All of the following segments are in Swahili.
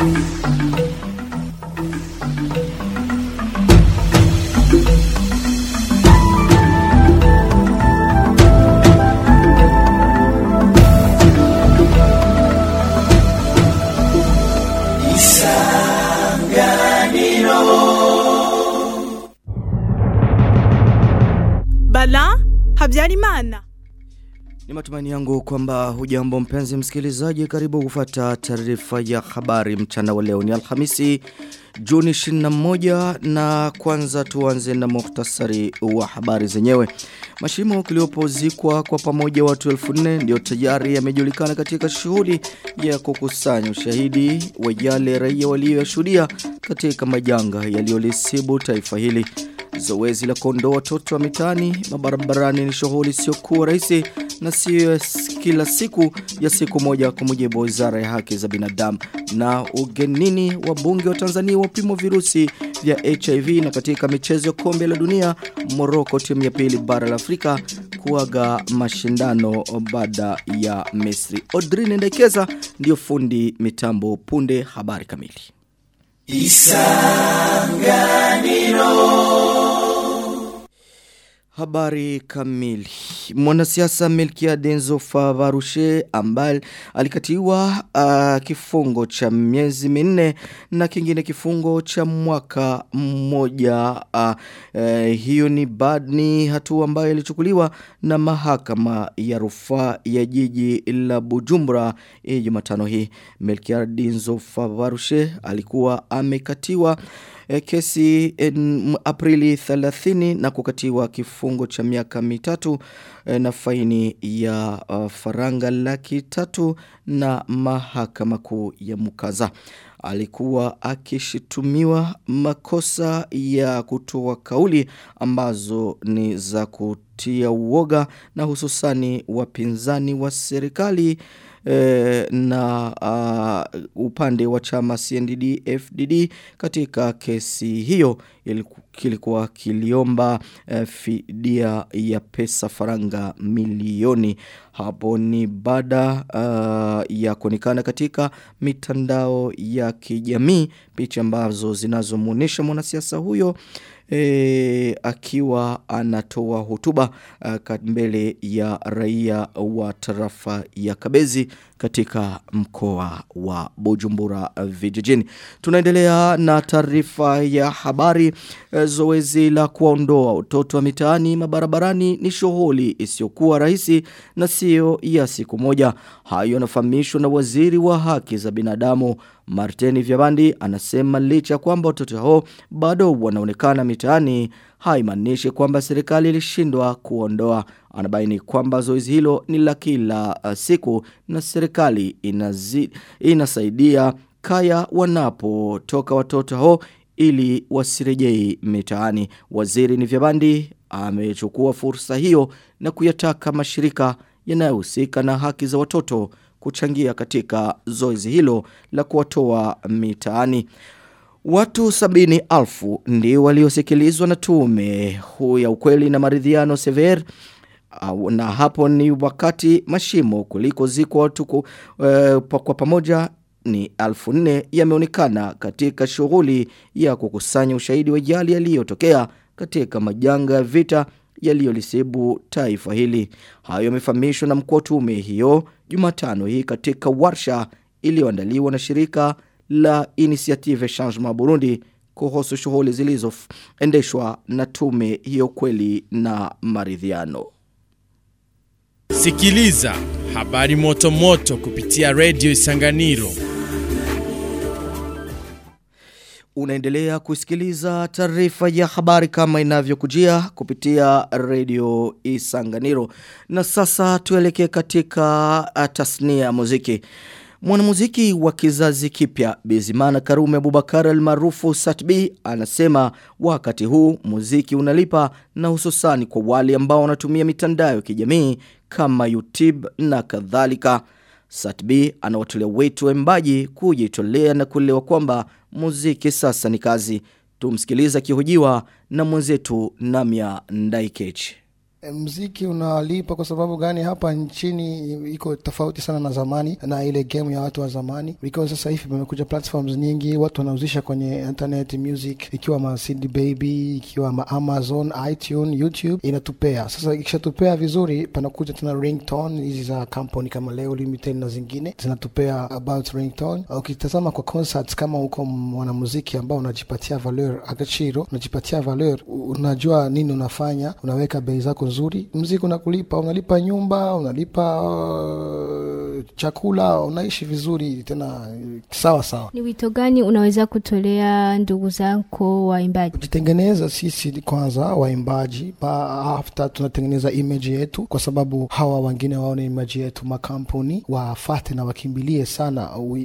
Bala Habyarimana. Ni matumaini yangu kwamba hujambo mpenzi msikilizaji karibu kufata taarifa ya habari mchana wa leo ni Alhamisi Juni 21 na kwanza tuanze na muhtasari wa habari zenyewe. Mashimo kiliopozikwa kwa pamoja watu 1400 ndio tayari yamejulikana katika shughuli ya kukusanya ushahidi wa yale raia waliyoshuhudia katika majanga yaliyolisibu taifa hili. Zoezi la kuondoa watoto wa mitaani mabarabarani ni shughuli isiyokuwa rahisi na sio kila siku ya siku moja kwa mujibu wa Wizara ya Haki za Binadamu. Na ugenini wa bunge wa Tanzania wapimo virusi vya HIV na katika michezo ya kombe la dunia Morocco timu ya pili bara la Afrika kuaga mashindano baada ya Misri. Odrin Ndekeza ndio fundi mitambo punde habari kamili. Habari kamili. Mwanasiasa Melkia Denzo Favarushe ambaye alikatiwa uh, kifungo cha miezi minne na kingine kifungo cha mwaka mmoja. Uh, uh, hiyo ni bad ni hatua ambayo ilichukuliwa na mahakama ya rufaa ya jiji la Bujumbura eh, Jumatano hii. Melkia Denzo Favarushe alikuwa amekatiwa e, kesi en, Aprili 30 na kukatiwa kifungo cha miaka mitatu e, na faini ya uh, faranga laki tatu na mahakama kuu ya Mukaza. Alikuwa akishitumiwa makosa ya kutoa kauli ambazo ni za kutia uoga na hususani wapinzani wa serikali e, na uh, upande wa chama CNDD FDD katika kesi hiyo kilikuwa kiliomba uh, fidia ya pesa faranga milioni hapo ni baada uh, ya kuonekana katika mitandao ya kijamii picha ambazo zinazomuonesha mwanasiasa huyo e, akiwa anatoa hotuba uh, mbele ya raia wa tarafa ya Kabezi katika mkoa wa Bujumbura vijijini. Tunaendelea na taarifa ya habari e, zoezi la kuondoa watoto wa mitaani mabarabarani ni shughuli isiyokuwa rahisi na sio ya siku moja. Hayo yanafahamishwa na waziri wa haki za binadamu Martini Vyabandi anasema licha kwamba watoto hao bado wanaonekana mitaani haimaanishi kwamba serikali ilishindwa kuondoa. Anabaini kwamba zoezi hilo ni la kila uh, siku na serikali inazi, inasaidia kaya wanapotoka watoto hao ili wasirejei mitaani. Waziri ni Vyabandi amechukua fursa hiyo na kuyataka mashirika yanayohusika na haki za watoto kuchangia katika zoezi hilo la kuwatoa mitaani. Watu sabini alfu ndio waliosikilizwa na tume huu ya ukweli na maridhiano sever na hapo ni wakati mashimo kuliko ziko watu ku, uh, kwa pamoja ni alfu nne yameonekana katika shughuli ya kukusanya ushahidi wa jali yaliyotokea katika majanga ya vita yaliyolisibu taifa hili. Hayo yamefahamishwa na mkuu wa tume hiyo Jumatano hii katika warsha iliyoandaliwa na shirika la Initiative Changement Burundi kuhusu shughuli zilizoendeshwa na tume hiyo kweli na maridhiano. Sikiliza habari moto moto kupitia Radio Isanganiro. Unaendelea kusikiliza taarifa ya habari kama inavyokujia kupitia Radio Isanganiro. Na sasa tuelekee katika tasnia ya muziki. Mwanamuziki wa kizazi kipya Bizimana Karume Abubakar almaarufu Satbi anasema wakati huu muziki unalipa na hususani kwa wale ambao wanatumia mitandao ya kijamii kama YouTube na kadhalika. Satbi anawatolea wetu waimbaji kujitolea na kuelewa kwamba muziki sasa ni kazi. Tumsikiliza kihojiwa na mwenzetu Namia Ndaikechi. mziki unalipa kwa sababu gani hapa nchini iko tofauti sana na zamani na ile game ya watu wa zamani because sasa hivi pamekuja platforms nyingi watu wanauzisha kwenye internet music ikiwa ma CD baby ikiwa ma Amazon iTunes YouTube inatupea sasa ikishatupea vizuri panakuja tena ringtone hizi za kampuni kama Leo Limited na zingine zinatupea about ringtone ukitazama kwa concerts kama uko mwanamuziki ambao unajipatia valeur agachiro unajipatia valeur unajua nini unafanya unaweka bei zako nzuri mziki unakulipa unalipa nyumba unalipa uh, chakula unaishi vizuri tena sawa sawa Ni wito gani unaweza kutolea ndugu zako waimbaji? kujitengeneza sisi kwanza waimbaji ba after tunatengeneza image yetu kwa sababu hawa wengine waone image yetu makampuni wafate na wakimbilie sana uh,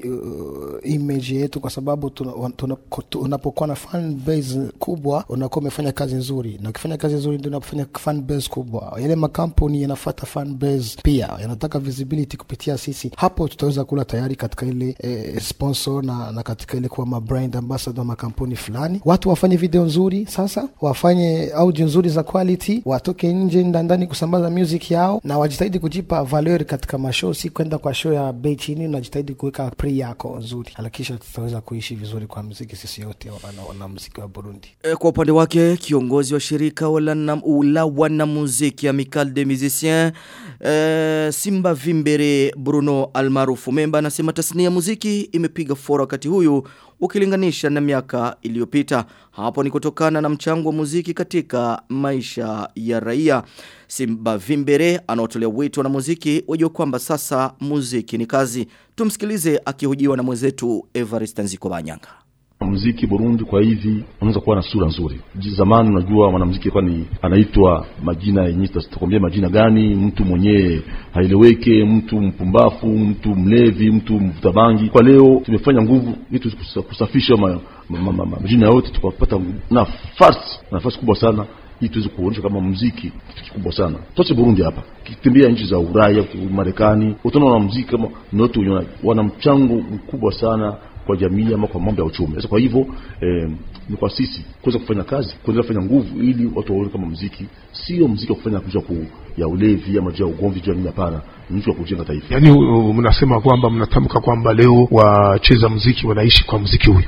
image yetu kwa sababu tuna- tuna- unapokuwa na fan base kubwa unakuwa umefanya kazi nzuri na ukifanya kazi nzuri ndio unafanya fan base kubwa yale makampuni yanafata fan base pia yanataka visibility kupitia sisi hapo tutaweza kula tayari katika ile eh, sponsor na, na katika ile kuwa mabrand ambassador wa makampuni fulani watu wafanye video nzuri sasa wafanye audio nzuri za quality watoke nje nda- ndani kusambaza music yao na wajitahidi kujipa valeur katika mashow si kwenda kwa show ya bei chini unajitahidi kuweka pre yako nzuri alakisha tutaweza kuishi vizuri kwa mziki sisi yote wana, wana mziki wa burundi E, Kwa upande wake kiongozi wa shirika wala na- la wanamuziki Amical des Musiciens e, Simba Vimbere Bruno almaarufu Memba anasema tasnia ya muziki imepiga fora wakati huyu ukilinganisha na miaka iliyopita. Hapo ni kutokana na mchango wa muziki katika maisha ya raia. Simba Vimbere anaotolea wito na muziki wajua kwamba sasa muziki ni kazi. Tumsikilize akihojiwa na mwenzetu Evarist Nziko Banyanga. muziki Burundi kwa hivi unaweza kuwa na sura nzuri. Ji- Zamani unajua mwanamuziki alikuwa ni anaitwa majina yenyewe, tutakwambia majina gani, mtu mwenyewe haeleweke, mtu mpumbafu, mtu mlevi, mtu mvuta bangi. Kwa leo tumefanya nguvu ili tuweze kusa- kusafisha ma, ma, ma, ma, majina yote, tukapata nafasi nafasi kubwa sana ili tuweze kuonyesha kama muziki kitu kikubwa sana. Toche Burundi hapa, kitembea nchi za Ulaya, Marekani, utaona wanamuziki kama ni watu wenye wana mchango mkubwa sana kwa jamii ama kwa mambo ya uchumi. Sasa kwa hivyo eh, ni kwa sisi kuweza kufanya kazi, kuendelea kufanya nguvu ili watu waone kama muziki sio muziki wa kufanya kuja ku ya ulevi ama juu ya ugomvi juu ya nini, hapana, ni muziki wa kujenga taifa. yaani uh, mnasema kwamba mnatamka kwamba leo wacheza muziki wanaishi kwa muziki huyu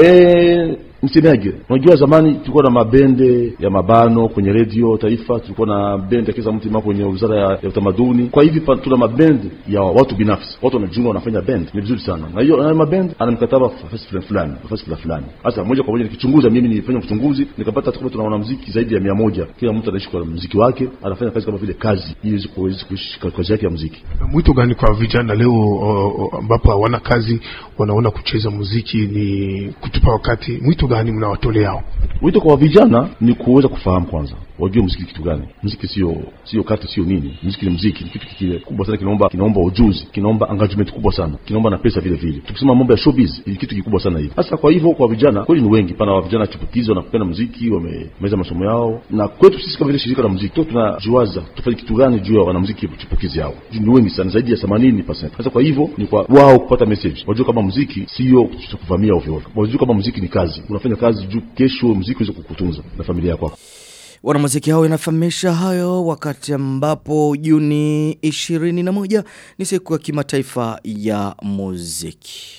Eh, msemeaje? Unajua zamani tulikuwa na mabende ya mabano kwenye redio taifa, tulikuwa na bende ya kila mtu mama kwenye wizara ya, ya utamaduni. Kwa hivi pa- tuna mabende ya watu binafsi, watu wanajiunga wanafanya bend, ni vizuri sana. Na hiyo na mabend ana mkataba nafasi fulani fulani, nafasi fulani fulani. Sasa moja kwa moja nikichunguza, mimi nilifanya uchunguzi nikapata kama tuna wanamuziki zaidi ya mia moja. Kila mtu anaishi kwa muziki wake, anafanya kazi kama vile kazi, ili iweze kuweza kuishi kwa kazi yake ya muziki. mwito gani kwa vijana leo uh, uh, ambapo hawana kazi wanaona kucheza muziki ni kutupa wakati mwito gani mnawatoleao Wito kwa vijana ni kuweza kufahamu kwanza, wajue muziki kitu gani. Muziki sio sio kati, sio nini. Muziki ni muziki, ni kitu kile kubwa sana, kinaomba kinaomba ujuzi, kinaomba engagement kubwa sana, kinaomba na pesa vile vile. Tukisema mambo ya showbiz ni kitu kikubwa sana hivi. Sasa kwa hivyo, kwa vijana kweli ni wengi pana, wa vijana chipukizi wanapenda muziki, wamemaliza masomo yao, na kwetu sisi kama vile shirika la muziki tu tunajiwaza tufanye kitu gani juu ya wanamuziki chipukizi hao. Juu Ni wengi sana, zaidi ya 80%. Sasa kwa hivyo ni kwa wao kupata message, wajue kama muziki sio kitu cha kuvamia ovyo ovyo, wajue kama muziki ni kazi, unafanya kazi juu kesho muziki uweze kukutunza na familia yako. Wanamuziki hao inafahamisha hayo wakati ambapo Juni 21 ni siku ya kimataifa ya muziki.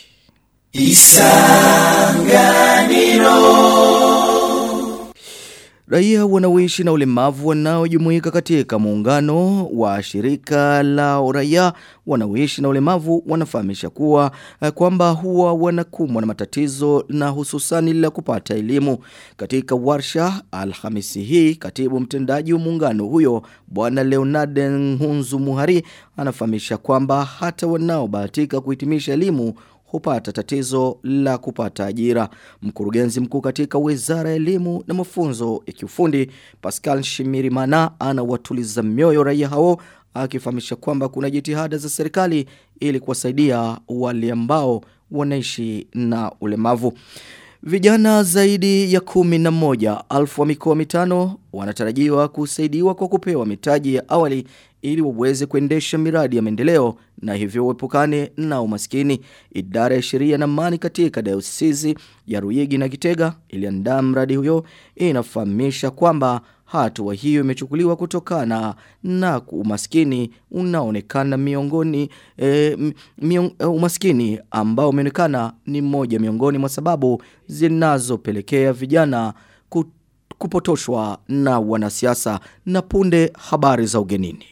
Raia wanaoishi na ulemavu wanaojumuika katika muungano wa shirika la raia wanaoishi na ulemavu wanafahamisha kuwa eh, kwamba huwa wanakumbwa na matatizo na hususani la kupata elimu. Katika warsha Alhamisi hii katibu mtendaji wa muungano huyo bwana Leonard Nhunzu Muhari anafahamisha kwamba hata wanaobahatika kuhitimisha elimu hupata tatizo la kupata ajira. Mkurugenzi mkuu katika Wizara ya Elimu na Mafunzo ya Kiufundi Pascal Shimirimana anawatuliza mioyo raia hao akifahamisha kwamba kuna jitihada za serikali ili kuwasaidia wale ambao wanaishi na ulemavu. Vijana zaidi ya kumi na moja alfu wa mikoa mitano wanatarajiwa kusaidiwa kwa kupewa mitaji ya awali ili waweze kuendesha miradi ya maendeleo na hivyo uepukane na umaskini. Idara ya sheria na amani katika dayosisi ya Ruyigi na Kitega iliandaa mradi huyo inafahamisha kwamba hatua hiyo imechukuliwa kutokana na umaskini unaonekana miongoni e, miong, e, umaskini ambao umeonekana ni moja miongoni mwa sababu zinazopelekea vijana ku, kupotoshwa na wanasiasa na punde habari za ugenini.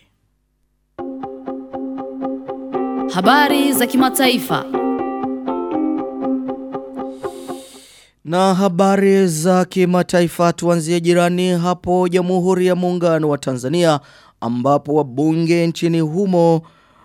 Habari za kimataifa. Na habari za kimataifa tuanzie jirani hapo Jamhuri ya Muungano wa Tanzania ambapo wabunge nchini humo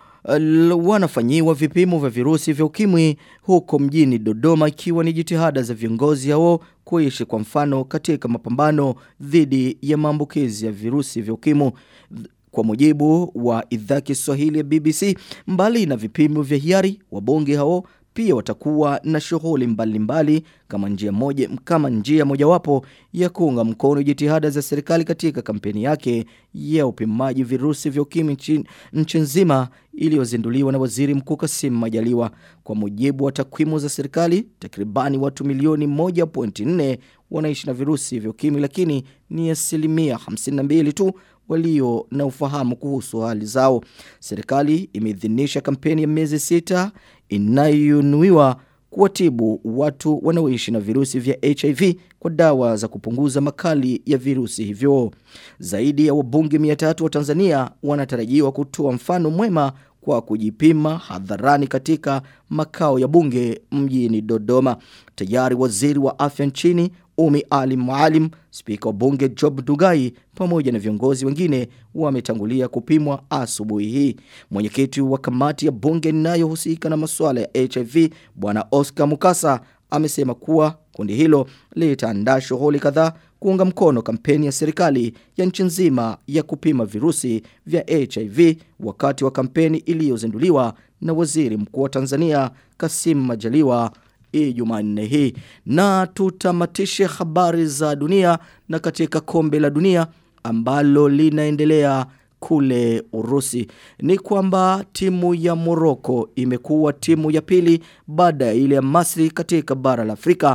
uh, wanafanyiwa vipimo vya virusi vya ukimwi huko mjini Dodoma ikiwa ni jitihada za viongozi hao kuishi kwa mfano katika mapambano dhidi ya maambukizi ya virusi vya ukimwi kwa mujibu wa idhaa Kiswahili ya BBC mbali na vipimo vya hiari wabunge hao pia watakuwa na shughuli mbalimbali kama njia moja kama njia mojawapo ya kuunga mkono jitihada za serikali katika kampeni yake ya upimaji virusi vya ukimwi nchi nzima iliyozinduliwa na Waziri Mkuu Kassim Majaliwa. Kwa mujibu wa takwimu za serikali, takribani watu milioni 1.4 wanaishi na virusi vya ukimwi lakini ni asilimia 52 tu walio na ufahamu kuhusu hali zao. Serikali imeidhinisha kampeni ya miezi sita inayonuiwa kuwatibu watu wanaoishi na virusi vya HIV kwa dawa za kupunguza makali ya virusi hivyo. Zaidi ya wabunge 300 wa Tanzania wanatarajiwa kutoa mfano mwema kwa kujipima hadharani katika makao ya bunge mjini Dodoma. Tayari waziri wa afya nchini Umi Ali Maalim, spika wa bunge Job Dugai pamoja na viongozi wengine wametangulia kupimwa asubuhi hii. Mwenyekiti wa kamati ya bunge inayohusika na masuala ya HIV bwana Oscar Mukasa amesema kuwa kundi hilo litaandaa shughuli kadhaa kuunga mkono kampeni ya serikali ya nchi nzima ya kupima virusi vya HIV wakati wa kampeni iliyozinduliwa na waziri mkuu wa Tanzania Kassim Majaliwa Jumanne hii na tutamatishe habari za dunia na katika kombe la dunia ambalo linaendelea kule Urusi ni kwamba timu ya Morocco imekuwa timu ya pili baada ya ile ya Masri katika bara la Afrika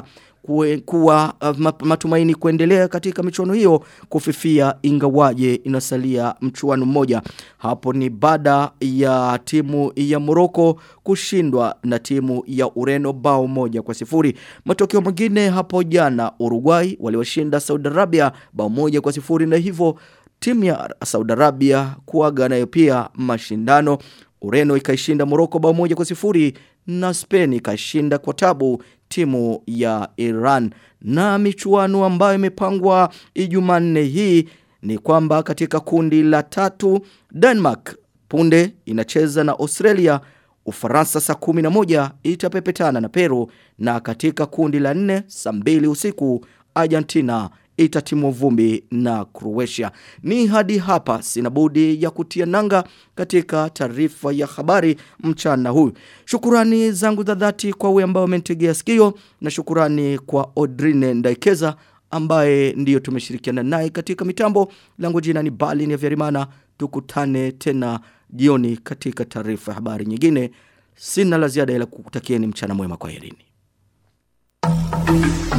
kuwa uh, matumaini kuendelea katika michuano hiyo kufifia ingawaje inasalia mchuano mmoja hapo ni baada ya timu ya Morocco kushindwa na timu ya Ureno bao moja kwa sifuri matokeo mengine hapo jana Uruguay waliwashinda Saudi Arabia bao moja kwa sifuri na hivyo timu ya Saudi Arabia kuaga nayo pia mashindano Ureno ikaishinda Morocco bao moja kwa sifuri na Spain ikashinda kwa tabu timu ya Iran. Na michuano ambayo imepangwa Ijumanne hii ni kwamba katika kundi la tatu Denmark punde inacheza na Australia Ufaransa saa kumi na moja itapepetana na Peru na katika kundi la nne saa mbili usiku Argentina itatimwa vumbi na Croatia. Ni hadi hapa sina budi ya kutia nanga katika taarifa ya habari mchana huu. Shukurani zangu za dhati kwa wewe ambao umenitegea sikio na shukurani kwa Odrine Ndaikeza ambaye ndiyo tumeshirikiana naye katika mitambo. Langu jina ni Balin ya Vyarimana. Tukutane tena jioni katika taarifa ya habari nyingine. Sina la ziada ila kukutakieni mchana mwema kwa herini.